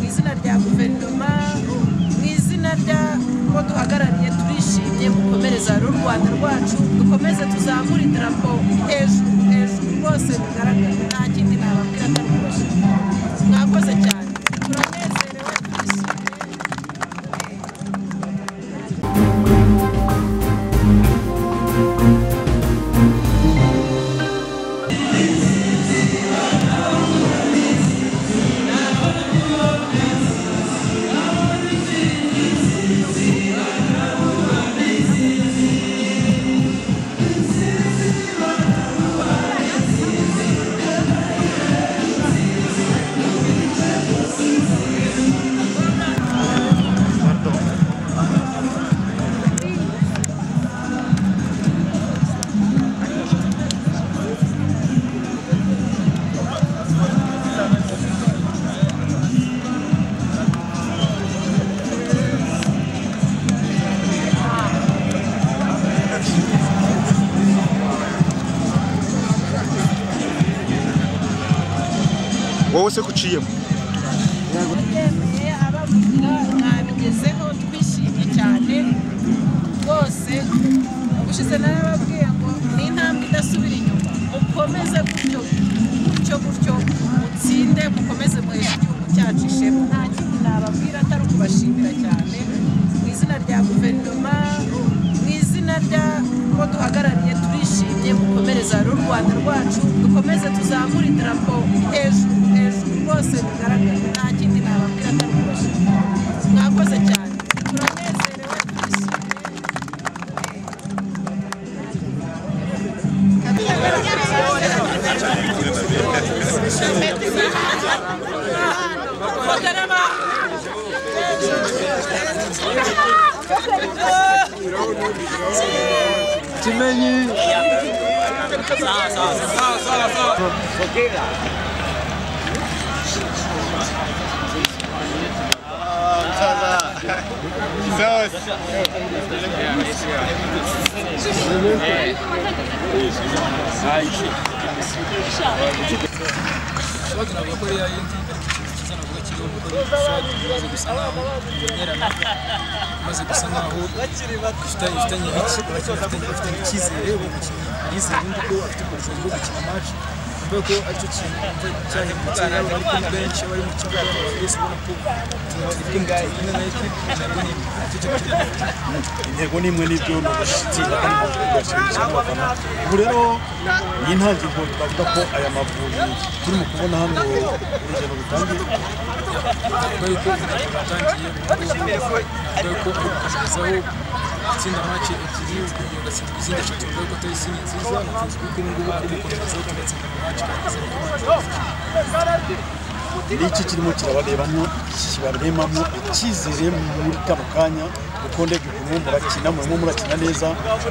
izina rya guverinoma mu izina ry'uko duhagarariye turishimye gukomereza rero u rwanda rwacu dukomeze tuzamure idarapo hejuru hejuru rwose bigaragara nta kindi nababwira atari kubashimira mwakoze cyane turanezerewe turishimye wowe se kuciyemo yemeye abavuga mwabigezeho twishimye cyane rwose gushize narababwiye ngo ni intambwe idasubira inyuma mukomeze gutyo gutyo gutyo mutsinde mukomeze muheshe igihugu cyacu ishema nta kindi nababwira atari ukubashimira cyane mu izina rya guverinoma mu izina ry'uko duhagarariye turishimye gukomereza rero u rwanda rwacu dukomeze tuzamure idarapo hejuru hejuru rwose bigaragara nta kindi nababwira atari ukubashimira mwakoze cyane turanezerewe turishimye ikibazo navuga ko rero ari ikiza navuga kiriho kuko ni ikibazo kimaze gusa nkaho kinyerana kimaze gusa nkaho gifitanye gifitanye gifitanye gifitanye icyizere uwo mukinnyi yizeye yuko ko afite ubushobozi bwo gukina match mvuga ko aricyo kintu cyahindutse yaba ari kuri benshi yaba ari mu kibuga abantu bose ubona ko turi kumwe turi kumwe na ekipi ntabwo ni icyo cyo kiri intego ni imwe n'ibyo ni ugushyikira kandi ni ugushimisha abafana ubu rero iyi ntangiriro twavuga ko aya mavubi turimo kubona hano urugendo rutangiye dore ko urugendo rutangiye dore ko kugezaho gutsinda maci ebyiri ugatsinda izindi eshatu dore ko atari izindi nziza tuzi ko ubu ngubu kuri gukomeza tugatsinda maci tukageza ku ni iki kirimo kirabarebamo kibaremamo icyizere muri kano kanya kuko ndebye ukuntu murakina murimo murakina neza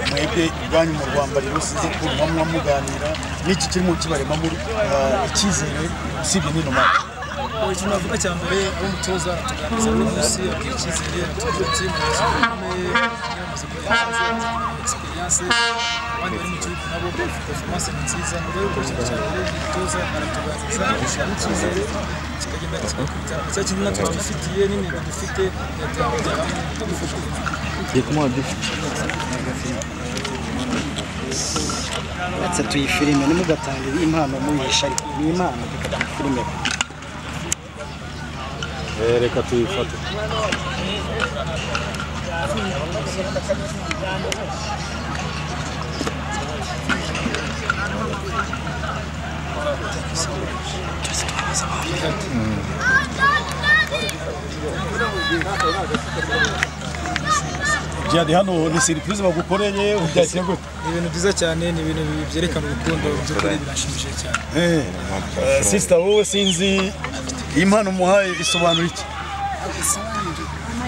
mwebwe ibwanyu mu rwanda rero sinzi ko muba muganira ni iki kirimo kibaremamo ah, icyizere usibye n'ino maci ikintu navuga cya mbere aho umutoza aratuganiriza buri munsi abwira icyizere atubwira ati mumaze gukomeye yamaze kugira egisperiyanse abandi bari mu gihugu nabo performance ni nziza ni rero ikintu cya mbere umutoza aratuganiriza agashyiramo icyizere kikagenda kigakubita cya kintu natwe twifitiye n'intego dufite yatambajya hamwe tugifasha ndetse tuyifilime ntimugatange impano muyihisha ariko ni impano reka tuyifilime reka tuyifate jihadi hano ni serivisi bagukoreye ubyakira gute ni ibintu byiza cyane ni ibintu byerekana urukundo by'ukuri birashimishije cyane Eh, eh, sisita wowe sinzi iyi mpano umuhaye isobanura iki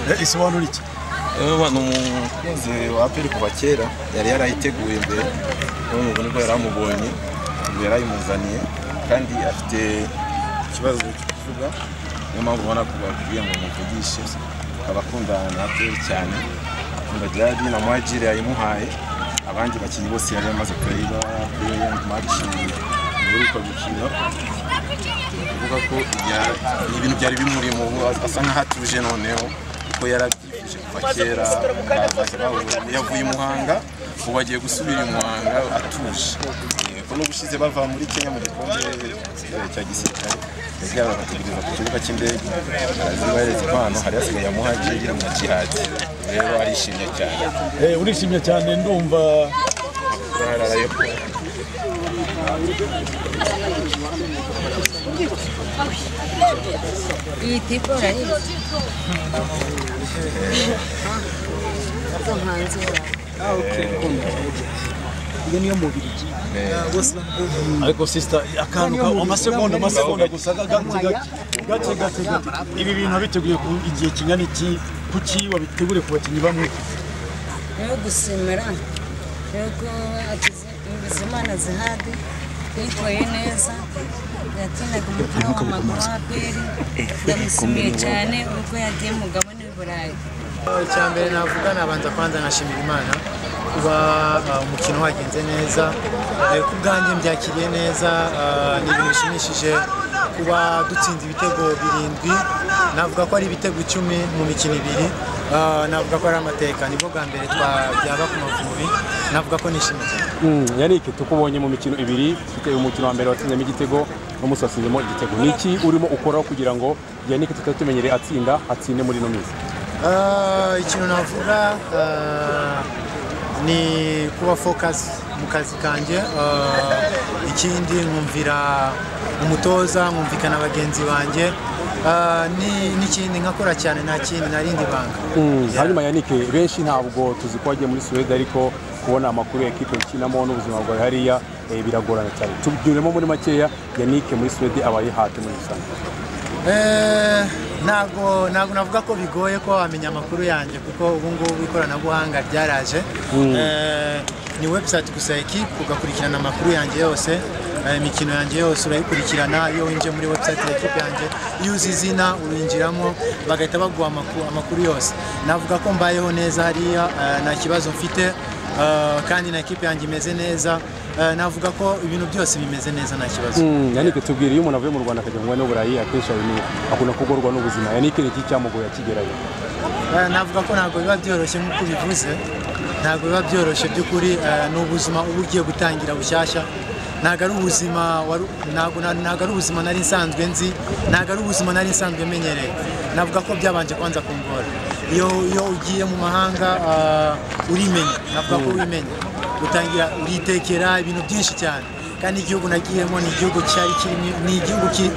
Eh, isobanura iki yewe ni umukunzi wa aperi kuva kera yari yarayiteguye mbere ubu ngubu nibwo yari amubonye ubu yarayimuzaniye kandi afite ikibazo cyo kuvuga niyo mpamvu ubona ko bakubwiye ngo muvugishe akaba akundana na aperi cyane akunda jadi na mwajire yayimuhaye abandi bakinnyi bose yari yamaze kuyiba kuri yangi maci muri uko gukina kuvuga ko ya- ni ibintu byari bimurimo ubu asa nkaho atuje noneho kuko yarabyifuje kuva kera araza bahura- yavuye i muhanga ubu agiye gusubira i muhanga atuje yego n'ubushize bava muri kenya mu gikombe eh, cya gisirikare yabwiye bagategereza ku kibuga cy'indege arazibahereza impano hari hasigaye amuhagiye mu kihazi rero arishimye cyane urishimye cyane ndumva yararaye iyi tipo urayiri mpanze iyo niyo mubiri ariko sisita akantu ka amasegonda amasegonda gusa gake gake gake gake ibi bintu wabiteguye ku igihe kingana iki kuki wabitegure ku bakinnyi bamwe rero gusimira yuko akize imana zihade yitwaye neza yatinaga umupira w'amaguru wa aperi ndamushimiye cyane ubwo yagiye mu mugabane w'i burayi icya mbere navuga nabanza kwanza nashimira imana kuba uh, umukino wagenze neza Eh, ku bwanjye mbyakiriye neza uh, ni ibintu bishimishije kuba dutsinze ibitego birindwi navuga ko ari ibitego icumi mu mikino ibiri Uh, navuga ko ari amateka nibwo bwa mbere twajyaga ku mavubi navuga ko nishimye cyane Yannick tukubonye mu mikino ibiri ufite umukino wa mbere watsinzemo igitego n'umunsi watsinzemo igitego ni iki urimo ukoraho kugira ngo Yannick tutari tumenyereye atsinda atsinde muri ino minsi Ah, ikintu navuga ah, ni kuba focus mu kazi kanjye Ah, ikindi nkumvira umutoza nkumvikana bagenzi banjye Ah, ni- n'ikindi nkakora cyane nta kindi narindi banga hanyuma Yannick benshi ntabwo tuzi ko wagiye muri Suwede ariko kubona amakuru ya ekipe ukinamo n'ubuzima bwawe hariya eh, biragorana cyane tubyuremo muri makeya Yannick muri Suwede abaye hati muri rusange Eh, ntabwo ntabwo navuga ko bigoye ko wamenya amakuru yanjye kuko ubu ngubu ikoranabuhanga ryaraje Eh, ni website gusa ekipe ugakurikirana amakuru yanjye yose eh, imikino yanjye yose urayikurikirana iyo winjiye muri website ya ekipe yanjye iyo uzi izina urinjiramo bagahita baguha amaku- amakuru yose navuga ko mbayeho neza hariya eh, nta kibazo mfite eh, kandi na ekipe yanjye imeze neza Eh, navuga ko ibintu byose bimeze neza nta kibazo Yannick tubwire iyo umuntu avuye mu Rwanda akajya mu mwanya w'uburayi akenshi abimenya akunda kugorwa n'ubuzima Yannick ni iki cyamugoye akigerayo Eh, navuga ko ntabwo biba byoroshye nk'uko ubivuze ntabwo biba byoroshye by'ukuri eh, ni ubuzima uba ugiye gutangira bushyashya ntabwo ari ubuzima waru- ntabwo na- ntabwo ari ubuzima nari nsanzwe nzi ntabwo ari ubuzima nari nsanzwe menyereye navuga ko byabanje kwanza kungora iyo iyo ugiye mu mahanga ah, urimenya navuga ko wimenya utangira uritekera ibintu byinshi cyane kandi igihugu nagiyemo ni igihugu cyari kirimo ni igihugu ki-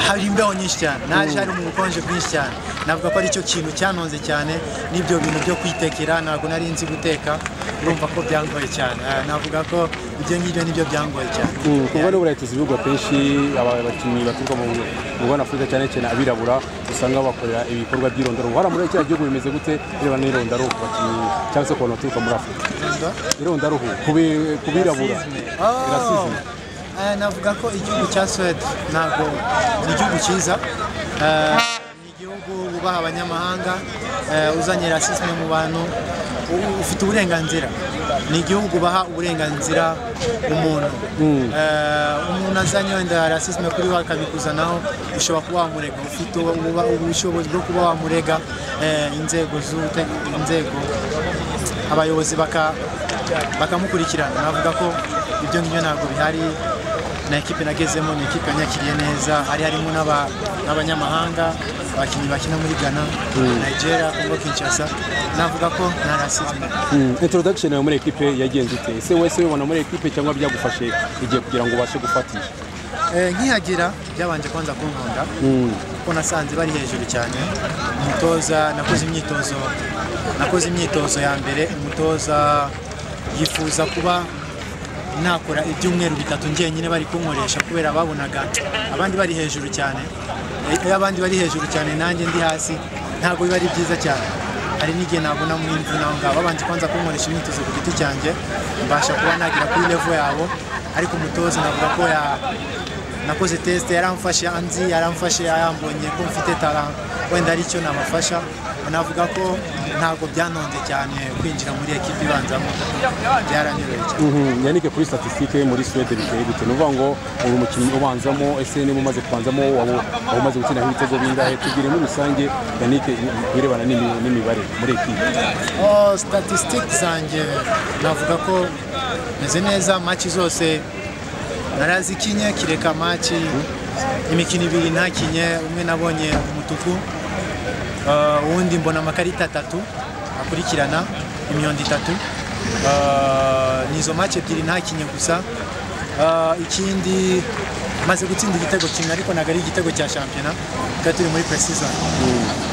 hari imbeho nyinshi cyane naje hari mu bukonje bwinshi cyane navuga ko aricyo kintu cyanonze cyane n'ibyo bintu byo kwitekera ntabwo nari nzi guteka urumva ko byangoye cyane Eh, navuga ko ibyo ngibyo nibyo byangoye cyane kuba n'uburayi tuzi ibihugu akenshi aba- abakinnyi baturuka mu mugabane afurika cyane cyane abirabura usanga bakorera ibikorwa by'irondoro hariya muri kiriya gihugu bimeze gute birebana n'irondaruhu ku bakinnyi cyangwa se ku bantu baturuka muri afurika irondaruhu ku bi- ku birabura Oh. rasizime Eh, navuga ko igihugu cya Suwede ntabwo ni igihugu cyiza Eh, ni igihugu bubaha abanyamahanga eh, uzanye rasisme mu bantu u- ufite uburenganzira ni igihugu baha uburenganzira umuntu Eh, umuntu azanye wenda rasisme kuri we akabikuzanaho ushobora kuba wamurega ufite ubu- ubu- ubushobozi bwo kuba wamurega eh, inzego z'ubute- inzego abayobozi baka- bakamukurikirana navuga ko ibyo ngibyo ntabwo bihari na ekipe nagezemo ni ekipe yanyakiriye neza hari harimo n'aba- n'abanyamahanga abakinnyi bakina muri ghana nigeria congo kinshasa navuga ko nta rasizme introduction yawe muri ekipe yagenze ute ese wese wibona muri ekipe cyangwa byagufashe igihe kugira ngo ubashe gufatisha Eh, nkihagera byabanje kwanza kunkunda kuko nasanze bari hejuru cyane umutoza nakoze imyitozo nakoze imyitozo ya mbere umutoza yifuza kuba nakora ibyumweru bitatu njyenyine bari kunkoresha kubera babonaga abandi bari hejuru cyane Eh, iyo abandi bari hejuru cyane nanjye ndi hasi ntabwo biba ari byiza cyane hari n'igihe nabona mu imvune aho ngaho babanje kwanza kunkoresha imyitozo ku giti cyanjye mbasha kuba nagera kuri level yabo ariko umutoza navuga ko ya nakoze tesite yaramfashe anzi yaramfashe yambonye ko mfite tara wenda ari cyo namufasha navuga ko ntabwo byanonze cyane kwinjira muri ekipi ibanzamo byaranyoroheye cyane yanike kuri statisitike muri suwede biteye gute ni ukuvuga ngo uri umukinnyi ubanzamo ese niba umaze kubanzamo waba waba umaze gutsindaho ibitego bingahe tubwire muri rusange yanike birebana n'imi- n'imibare muri ekipi Oh, statistics zanjye navuga ko meze neza maci zose narazikinye kireka maci imikino ibiri ntakinye umwe nabonye umutuku Uh, uwundi mbona amakarita atatu akurikirana imyondo itatu Uh, ni izo maci ebyiri ntakinye gusa Uh, ikindi maze gutsinda igitego kimwe ariko ntabwo ari igitego cya shampiyona twari turi muri precision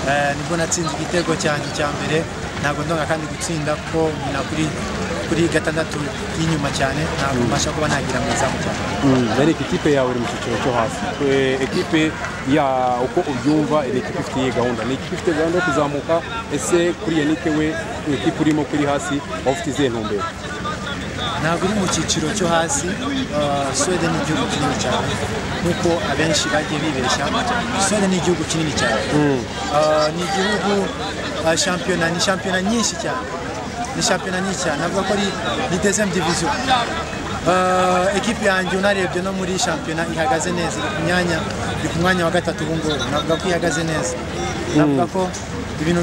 Eh, nibwo natsinze igitego cyanjye cya mbere ntabwo ndonga kandi gutsinda ko nyina kuri kuri gatandatu y'inyuma cyane ntabwo mbasha kuba nagira mu izamu cyane yanike ikipe yawe iri mu cyiciro cyo hasi Eh, ekipe ya uko ubyumva ni ekipe ifite iyihe gahunda ni ekipe ifite gahunda yo kuzamuka ese kuri yanike we ekipe urimo kuri hasi waba ufite izihe ntumbero ntabwo uri mu cyiciro cyo hasi eh, Suwede ni igihugu kinini cyane nk'uko abenshi bagiye bibeshya Suwede ni igihugu kinini cyane Eh, ni igihugu eh, shampiyona ni shampiyona nyinshi cyane ni shampiyona nyinshi cyane navuga ko ari ni dezem diviziyo Eh, ekipi yanjye unarebye no muri shampiyona ihagaze neza iri ku myanya iri ku mwanya wa gatatu ubu ngubu navuga ko ihagaze neza navuga ko ibintu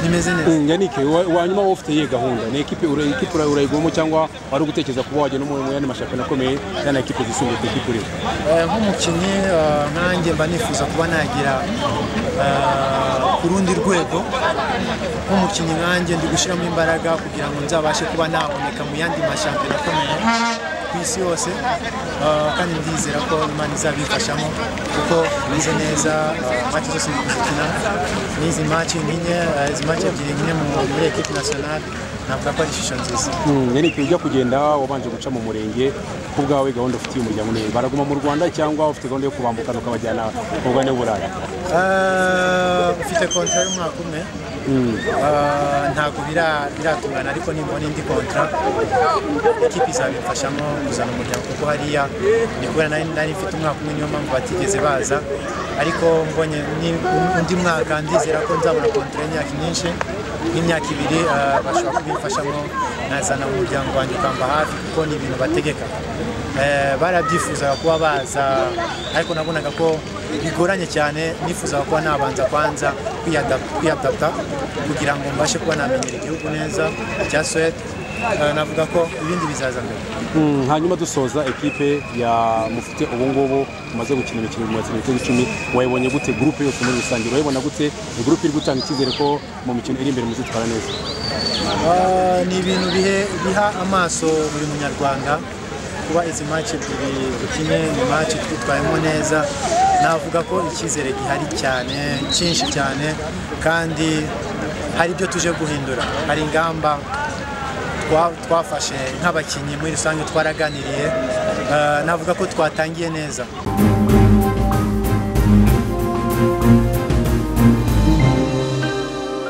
bimeze neza yanike wanyuma wowe ufite iyihe gahunda ni ekipe ura- ekipe ura- urayigwamo cyangwa wari ugutekereza kuba wajya no mu mu yandi mashampiyona akomeye yana ekipe zisumbuye ku ekipe urimo Eh, nk'umukinnyi eh, nkanjye mba nifuza kuba nagira eh, ku rundi rwego nk'umukinnyi nkanjye ndi gushyiramo imbaraga kugira ngo nzabashe kuba naboneka mu yandi mashampiyona akomeye ku isi yose Eh, kandi ndizera ko imana izabifashamo kuko bize neza maci zose ndi gukina n'izi maci nkinye eh, izi maci ebyiri nkinye mu- muri ekipi nasiyonali navuga ko ari ishusho nziza yanike ujya kugenda wabanje guca mu murenge ku bwawe gahunda ufitiye umuryango niyo baraguma mu rwanda cyangwa ufite gahunda yo kubambukana ukabajyana mu mugabane w'uburayi Ah, ufite kontra y'umwaka umwe Ah, ntabwo bira- biratungana ariko nimbona indi kontra ikipe izabimfashamo kuzana umuryango kuko hariya ni kubera nari nari mfite umwaka umwe niyo mpamvu batigeze baza ariko mbonye ni- undi mwaka ndizera ko nzabona kontra y'imyaka myinshi nk'imyaka ibiri ah, bashobora kubimfashamo nkazana umuryango wanjye ukamba hafi kuko ni ibintu bategeka Eh, barabyifuzaga kuba baza ariko nabonaga ko bigoranye cyane nifuzaga kuba nabanza kwanza kwiyada- kwiyadapta kugira ngo mbashe kuba namenyera igihugu neza cya Suwede Eh, navuga ko ibindi bizaza mbere Mm, hanyuma dusoza ekipe ya mufite ubu ngubu umaze gukina imikino mu matsinda ibitego icumi wayibonye gute gurupe yose muri rusange urayibona gute ni gurupe iri gutanga icyizere ko mu mikino iri imbere muzitwara neza Ah, ni ibintu bihe- biha amaso buri munyarwanda kuba izi maci ebyiri dukine ni maci twitwayemo neza navuga ko icyizere gihari cyane cyinshi cyane kandi hari ibyo tuje guhindura hari ingamba twa- twafashe nk'abakinnyi muri rusange twaraganiriye Ah, navuga ko twatangiye neza